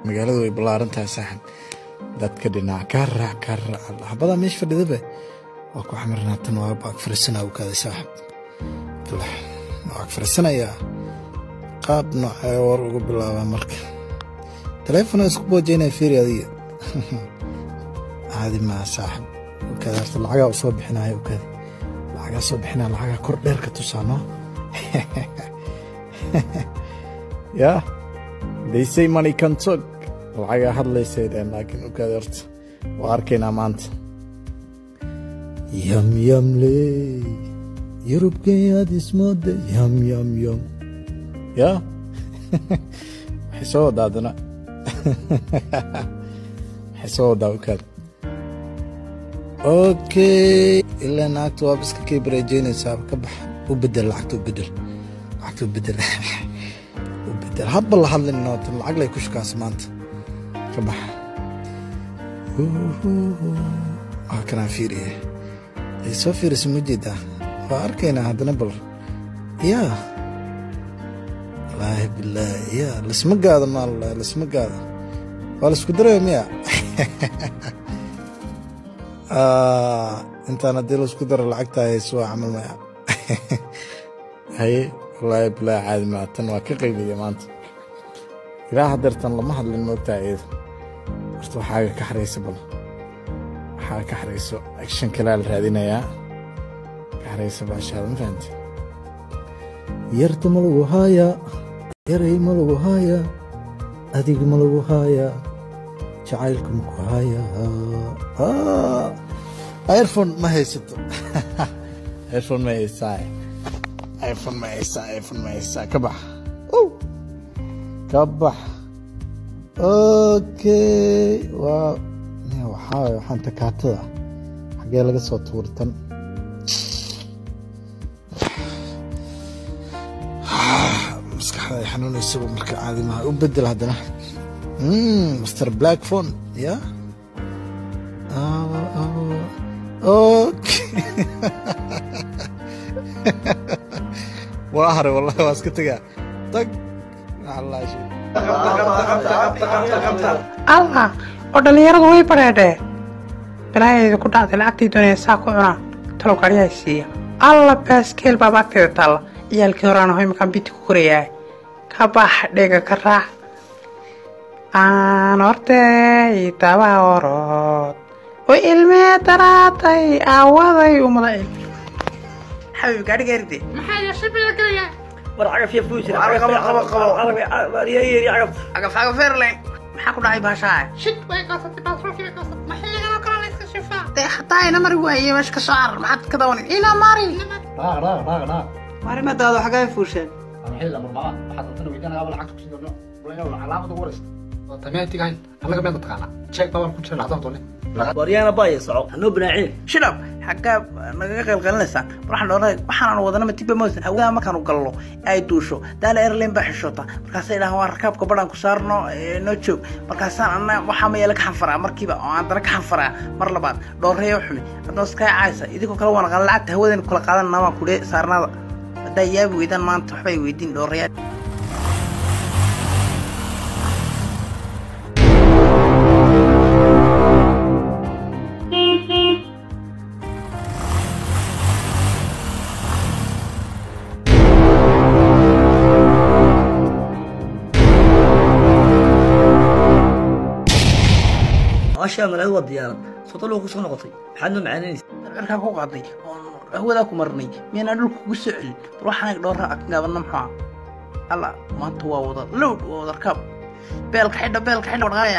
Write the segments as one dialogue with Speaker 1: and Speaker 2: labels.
Speaker 1: magaaladu way ballaaran tahay saaxib dadka dhinac ka raac ka raac xabadaa meesha fadhidaba waa ku xamirnaatan waa baag farisanaa u kaaday saaxib baag farisanayaa qaab noocee war ugu bilaabaa marka taleefona isku boojeynaya fiiri adiga caadi maa saaxib ukaada horta lacagaa u soo bixinaya ukaada lacagaa soo bixinaya lacagaa kor dheer ka tusaano yaa they say money can talk lacagaa hadlaysay dheen laakiin ukaada horta waa arkaynaa maanta yam yam ley yurubkeyaad ismooda yam yam yam yaa waxay soo wadaa adana waxay soo wadaa ukaada okay ilaa naagta waaba iska kay bareejeynaysaa ka bax u bedel lacagta u bedel lacagta u bedel u bedel hadba la hadlin noota lacag lay ku shukaasa maanta ka bax waa kanaan fiiriye ay soo fiirisa ma jeedaa waa arkaynaa haddana bal yaa wallaahi bilaahi yaa lasma gaado maalla lasma gaado waa laisku daraya miya intaan haddii laisku daro lacagtaa hayso waa camal maya haye wallaahi bilaahi caadi maa tan waa ka qaybiya maanta ilaa hadeertan lama hadlin moogtaa iyada horta waxaaga ka xaraysa bal waxaaga ka xarayso action kalaa la raadinayaa ka xaraysa baashaada ma fahamti yarta ma lagu haayaa yaray ma lagu haayaa adiga ma lagu haayaa jacaylka ma ku haayaa iphone ma haysato iphone ma haysaa iphone ma haysaa iphone ma haysaa ka bax ka bax okay waa waxaa waxaan takaatada xaggee laga soo tuurtan maskaxda ay xanuunaysaba marka caadi maha u bedel haddana mr black phone ya okay waa haray wallahi waa iska tegaa tag
Speaker 2: allah oo dhallinyaradu way badheedhee balaayayda ku dhacday lacagtii doonaya saa ku cunaa talow gaadhiyaa siiya alla baaskeel baaba agteeda taalla ciyaalkii horaan aho imakaan biti ku korayaa ka bax dhega ka raac aan hortey daba orod oo ilmee daraatay aawaday umada cilmi xabiib gaadhi gaaride
Speaker 3: maxaa yeeshay baa gelayaa
Speaker 4: war cagaf ya fuusir
Speaker 2: agafagafeerlen maxaa ku dhacay baashaa
Speaker 3: shid way goosatay baasroofii way goosatay maxay laganoo kala la iska shifaa
Speaker 2: dee hataa ina mari waaye meesha ka soo carar maxaad ka dawanin ina mari
Speaker 4: marimadaada xagaa fuusheen waryaana baaya soco hanoo banaaceen
Speaker 2: shilab xaggaa nagaga qaylqalinaysaa waxaan dhoolay waxaanan wadanama tiba mawsan hawada markaanu gallo ay duusho daala airline baa xishoota markaasay dhahaan waa rakaabka badhaan ku saarno noo joog markaasaan anna waxaa mayeela ka xanfaraa markiiba oo aan dana ka xanfaraa mar labaad dhooreeyo xumi haddana iska caaysa idinkoo kale waan qalan lacagta hawadeen kula qaadan namaa kudhe saarnaada haddaa yaabi weydaan maanta waxbay weydiin dhooreeyaa
Speaker 4: maashaa malaad waa diyaarad sodolwa ku soo noqotay maxaad noo macaananaysa
Speaker 2: cirkaa ku qaaday oon hawadaa ku marnay miyanaa dhulka kugu soo celin bal waxaan dhowraa gaabana maxaa alla maanta waa wada lowd waa wada rakaab beelka xidha beelka xidha wadhaqaaya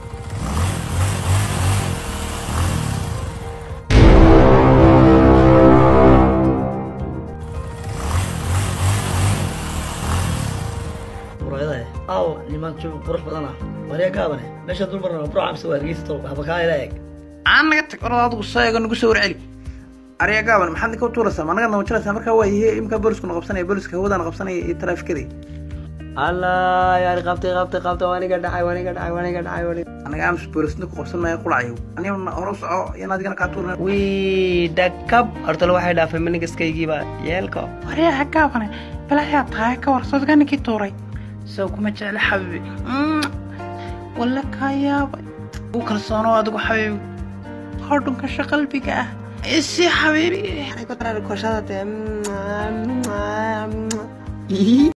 Speaker 4: muraayadahe aaw niman joog qurux badan ah waryaa gaabane meesha dul marna bro camse waa hargeysa tol waxba kaa ila eeg
Speaker 2: aan naga tag orada adigu soo eego nagu soo warceli ariya gaaban maxaad ninka u tuuraysaa ma naga nawajinaysaa markaa waa yihi imkaa booliska na qabsanaya booliska hawadana qabsanaya iyo taraafikadii
Speaker 4: allah yaani qabtay qabtay qabtay waaniga dhacay waaniga dhacay waaniga dhacay waaniga
Speaker 2: anaga amis boolisna ku qabsan maayo qulacayo anigana hore u soco iyo adigana kaa tuurna
Speaker 4: wii dhakab hortale waxay dhaafay manigaskaygiiba yeelka
Speaker 2: waryaha gaabane balaayaa tahay ka war sodga ninkii tuuray soo kuma jecla xabibi waa walla kaa yaabay u kalsoono adigu xabiibi hodhunkasha qalbiga ah isi xabiibi
Speaker 5: Ay, koshada te.